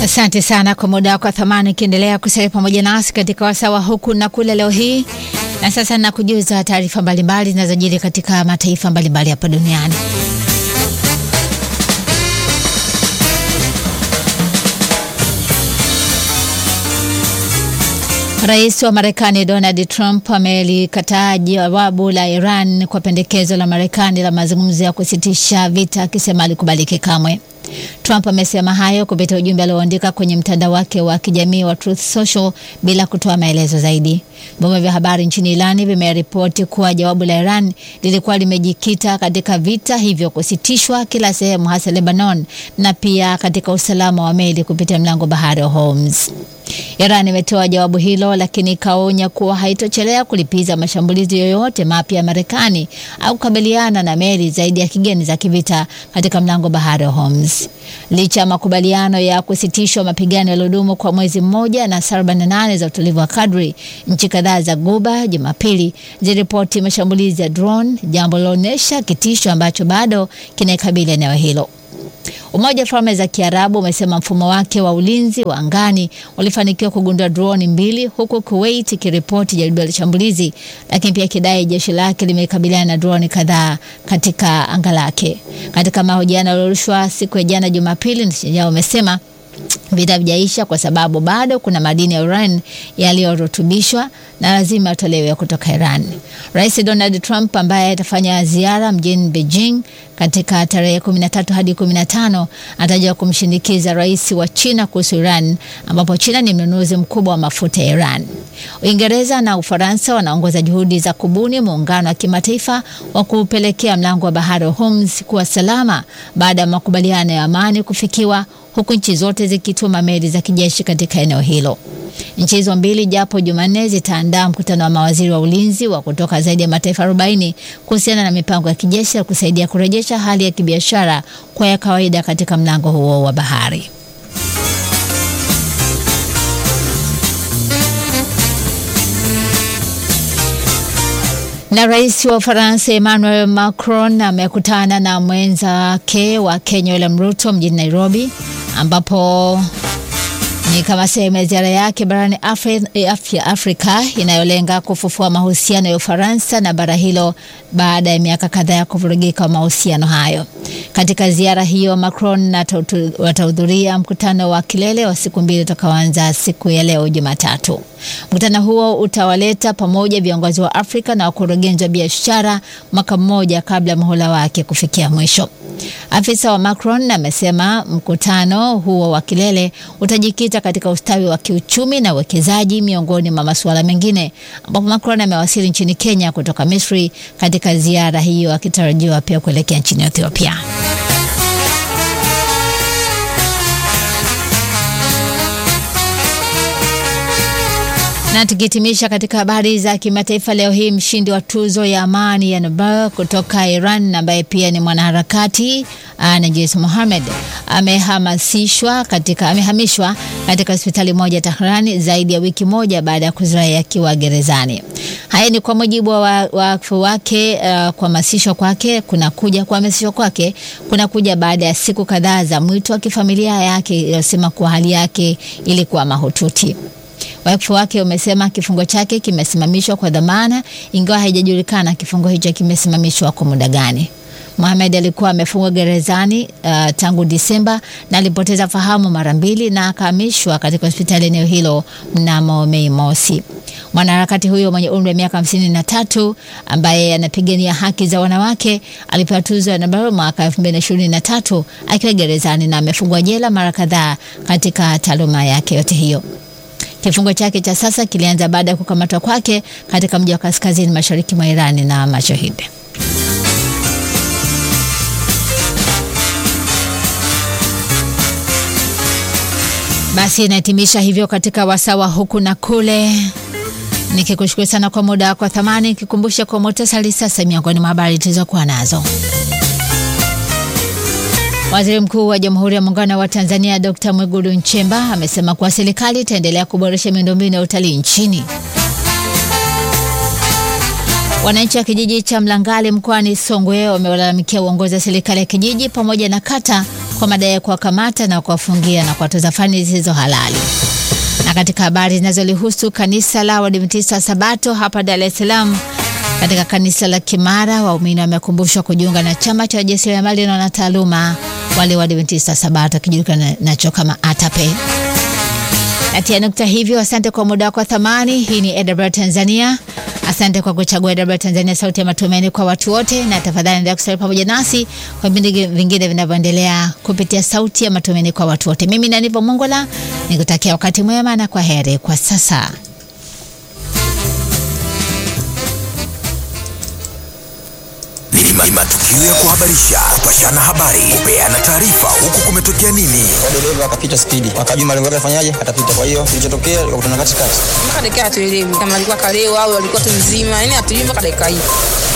Asante sana kwa muda wako wa thamani, ukiendelea kusalia pamoja nasi katika wasawa huku na kule leo hii. Na sasa nakujuza taarifa mbalimbali zinazojiri katika mataifa mbalimbali hapa duniani. Rais wa Marekani Donald Trump amelikataa jawabu la Iran kwa pendekezo la Marekani la mazungumzo ya kusitisha vita, akisema alikubaliki kamwe. Trump amesema hayo kupitia ujumbe alioandika kwenye mtandao wake wa kijamii wa Truth Social bila kutoa maelezo zaidi. Vyombo vya habari nchini Irani vimeripoti kuwa jawabu la Iran lilikuwa limejikita katika vita hivyo kusitishwa kila sehemu, hasa Lebanon, na pia katika usalama wa meli kupitia mlango bahari wa Hormuz. Iran imetoa jawabu hilo, lakini ikaonya kuwa haitochelea kulipiza mashambulizi yoyote mapya ya Marekani au kukabiliana na meli zaidi ya kigeni za kivita katika mlango bahari wa Hormuz. Licha ya makubaliano ya kusitishwa mapigano yaliyodumu kwa mwezi mmoja na saa 48 za utulivu wa kadri, nchi kadhaa za Guba Jumapili ziliripoti mashambulizi ya drone, jambo liloonyesha kitisho ambacho bado kinaikabili eneo hilo. Umoja wa Falme za Kiarabu umesema mfumo wake wa ulinzi wa angani ulifanikiwa kugundua droni mbili, huku Kuwait ikiripoti jaribio la shambulizi, lakini pia ikidai jeshi lake limekabiliana na droni kadhaa katika anga lake. Katika mahojiano yaliyorushwa siku ya jana Jumapili, nchi yao umesema vita havijaisha kwa sababu bado kuna madini ya urani yaliyorutubishwa na lazima yatolewe kutoka Iran. Rais Donald Trump ambaye atafanya ziara mjini Beijing katika tarehe 13 hadi 15 atajua kumshinikiza rais wa China kuhusu Iran, ambapo China ni mnunuzi mkubwa wa mafuta ya Iran. Uingereza na Ufaransa wanaongoza juhudi za kubuni muungano wa kimataifa wa kupelekea mlango wa bahari wa Hormuz kuwa salama baada ya makubaliano ya amani kufikiwa huku nchi zote zikituma meli za kijeshi katika eneo hilo. Nchi hizo mbili japo Jumanne zitaandaa mkutano wa mawaziri wa ulinzi wa kutoka zaidi ya mataifa 40 kuhusiana na mipango ya kijeshi ya kusaidia kurejesha hali ya kibiashara kwa ya kawaida katika mlango huo wa bahari. Na rais wa Ufaransa Emmanuel Macron amekutana na mwenzake wa Kenya William Ruto mjini Nairobi ambapo ni kama sehemu ya ziara yake barani Afri, Afrika inayolenga kufufua mahusiano ya Ufaransa na bara hilo baada ya miaka kadhaa ya kuvurugika wa mahusiano hayo. Katika ziara hiyo, Macron watahudhuria mkutano wa kilele wa siku mbili utakaoanza siku ya leo Jumatatu. Mkutano huo utawaleta pamoja viongozi wa Afrika na wakurugenzi wa biashara mwaka mmoja kabla ya muhula wake kufikia mwisho. Afisa wa Macron amesema mkutano huo wa kilele utajikita katika ustawi wa kiuchumi na uwekezaji miongoni mwa masuala mengine, ambapo Macron amewasili nchini Kenya kutoka Misri katika ziara hiyo akitarajiwa pia kuelekea nchini Ethiopia. Na tukihitimisha katika habari za kimataifa leo hii, mshindi wa tuzo ya amani ya Nobel kutoka Iran ambaye pia ni mwanaharakati Najis Mohammed amehamasishwa katika amehamishwa katika hospitali moja Tahrani zaidi ya wiki moja baada ya kuzirai akiwa gerezani. Haya ni kwa mujibu wa wakfu wake. Uh, kuhamasishwa kwake kunakuja kuhamasishwa kwake kunakuja baada ya siku kadhaa za mwito wa kifamilia yake iliyosema kuwa hali yake ilikuwa mahututi. Wakfu wake umesema kifungo chake kimesimamishwa kwa dhamana, ingawa haijajulikana kifungo hicho kimesimamishwa kwa muda gani. Mohamed alikuwa amefungwa gerezani uh, tangu Disemba na alipoteza fahamu mara mbili na akahamishwa katika hospitali eneo hilo mnamo Mei mosi. Mwanaharakati huyo mwenye umri wa miaka hamsini na tatu ambaye anapigania haki za wanawake alipewa tuzo ya Nobel mwaka 2023 akiwa gerezani na amefungwa jela mara kadhaa katika taaluma yake yote hiyo. Kifungo chake cha sasa kilianza baada ya kukamatwa kwake katika mji wa kaskazini mashariki mwa Irani na mashahidi. Basi inahitimisha hivyo katika wasawa huku na kule, nikikushukuru sana kwa muda wako thamani, nikikumbusha kwa muhtasari sasa miongoni mwa habari tulizokuwa nazo. Waziri Mkuu wa Jamhuri ya Muungano wa Tanzania Dr. Mwigulu Nchemba amesema kuwa serikali itaendelea kuboresha miundombinu ya utalii nchini. Wananchi wa kijiji cha Mlangali mkoani Songwe wamelalamikia uongozi wa serikali ya kijiji pamoja na kata kwa madai ya kuwakamata na kuwafungia na kuwatoza fani zisizo halali. Na katika habari zinazolihusu kanisa la Waadventista Sabato hapa Dar es Salaam, katika kanisa la Kimara waumini wamekumbushwa kujiunga na chama cha wajasiriamali na wanataaluma wale Waadventista Sabato kijulikana nacho kama ATAPE. Natia nukta hivyo. Asante kwa muda wako wa thamani. Hii ni EWR Tanzania. Asante kwa kuchagua EWR Tanzania, sauti ya matumaini kwa watu wote, na tafadhali endelea kusalia pamoja nasi kwa vipindi vingine vinavyoendelea kupitia sauti ya matumaini kwa watu wote. Mimi ni Aniva Mongola nikutakia wakati mwema na kwa heri kwa sasa. Ni matukio ya kuhabarisha, kupashana habari, kupeana taarifa, huku kumetokea nini. dereva akapita spidi, akajua malengo yake afanyaje, atapita. Kwa hiyo kilichotokea ikakutana katikati, mpaka dakika hatuelewi kama alikuwa kalewa au alikuwa tu mzima, yani hatujui mpaka dakika hii.